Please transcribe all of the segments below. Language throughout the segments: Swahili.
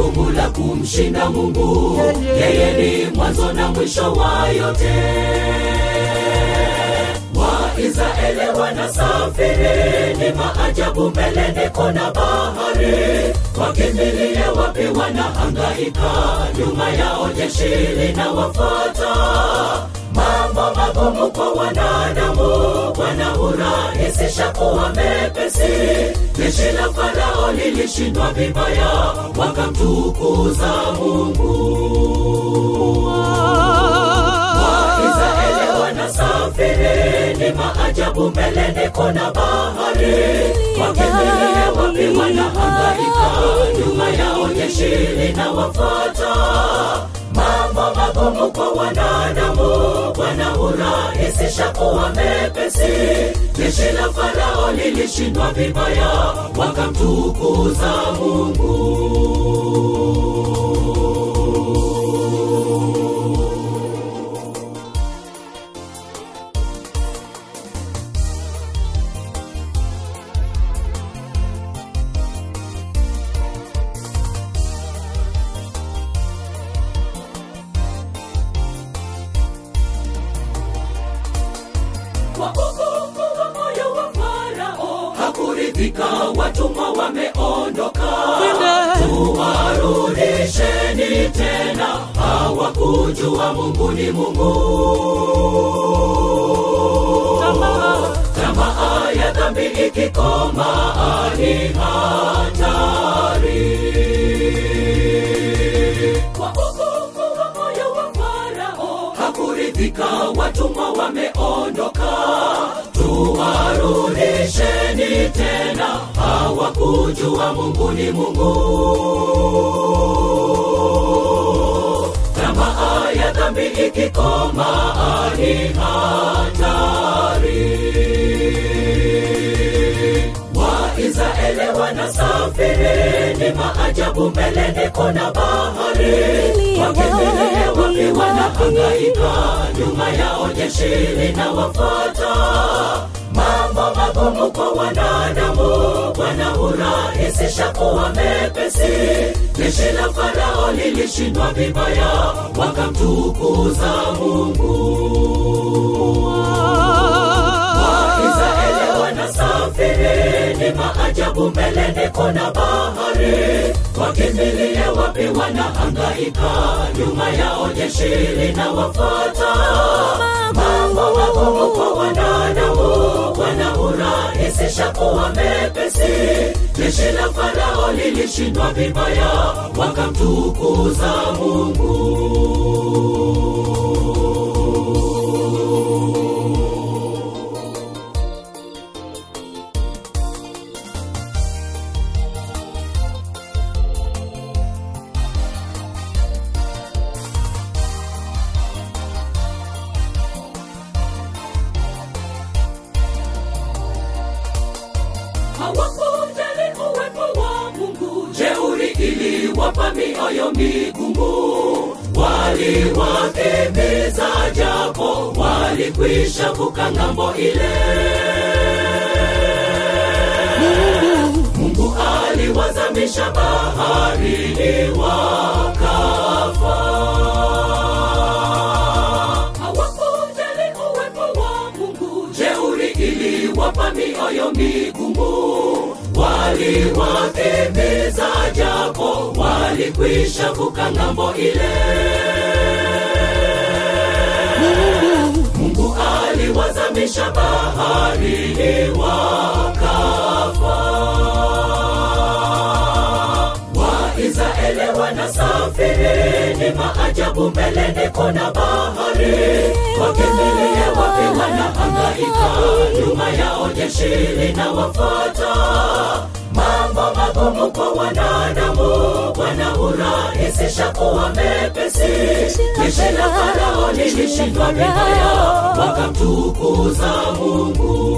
gumu la kumshinda mungu yeye ni mwanzo na mwisho wa yote waisraeli wanasafiri ni maajabu mbele niko na bahari wakimbilie wapi wanahangaika nyuma yao jeshi linawafata mambo magumu kwa wanadamu wanahurahisisha kuwa mepesi jeshi la farao lilishindwa vibaya wakamtukuza mungu waisraeli wanasafiri ni maajabu mbele niko na bahari wakimbilie wapi wanahangaika nyuma yao jeshi linawafata mambo magumu kwa wanadamu wanahurahisisha kuwa mepesi jeshi la farao lilishindwa vibaya wakamtukuza mungu kwa ugumu wa moyo wa farao hakuridhika watumwa wameondoka tuwarudisheni tena hawakujua mungu ni mungu tamaa ya dhambi ikikoma ni hatari kwa ugumu wa moyo wa farao hakuridhika watumwa wameondoka tuwarudisheni tena hawakujua mungu ni mungu tamaa ya dhambi ikikoma ni hatari waisraeli wanasafiri ni maajabu mbele niko na bahari wakimbilie wapi wanahangaika nyuma yao jeshi linawafata mambo magumu kwa wanadamu wanahurahisisha kuwa mepesi jeshi la farao lilishindwa vibaya wakamtukuza mungu waisraeli wanasafiri ni maajabu mbele niko na bahari wakimbilie wapi wanahangaika nyuma yao jeshi linawafata mambo magumu kwa wanadamu wanahurahisisha kuwa mepesi jeshi la farao lilishindwa vibaya wakamtukuza mungu hawakujali uwepo wa mungu jeuri iliwapa mioyo migumu waliwakimbiza japo walikwisha vuka ng'ambo ile mungu aliwazamisha baharini wakafa hawakujali uwepo wa mungu jeuri iliwapa mioyo migumu waliwakimbiza japo walikwisha vuka ng'ambo ile mungu aliwazamisha baharini wakafa waisraeli wanasafiri ni maajabu mbele niko na bahari wakimbilie wapi wanahangaika nyuma yao jeshi linawafata mambo magumu kwa wanadamu wanahurahisisha kuwa mepesi jeshi la farao lilishindwa vibaya wakamtukuza mungu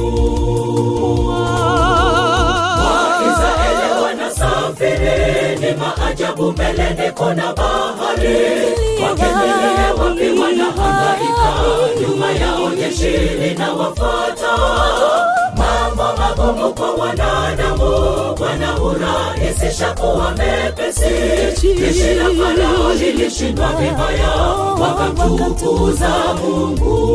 waisraeli wanasafiri ni maajabu mbele niko na bahari wakimbilie wapi wanahangaika nyuma yao jeshi linawafata mambo magumu kwa wanadamu wanahurahisha kuyarahisisha kuwa mepesi jeshi la farao lilishindwa vibaya wakamtukuza mungu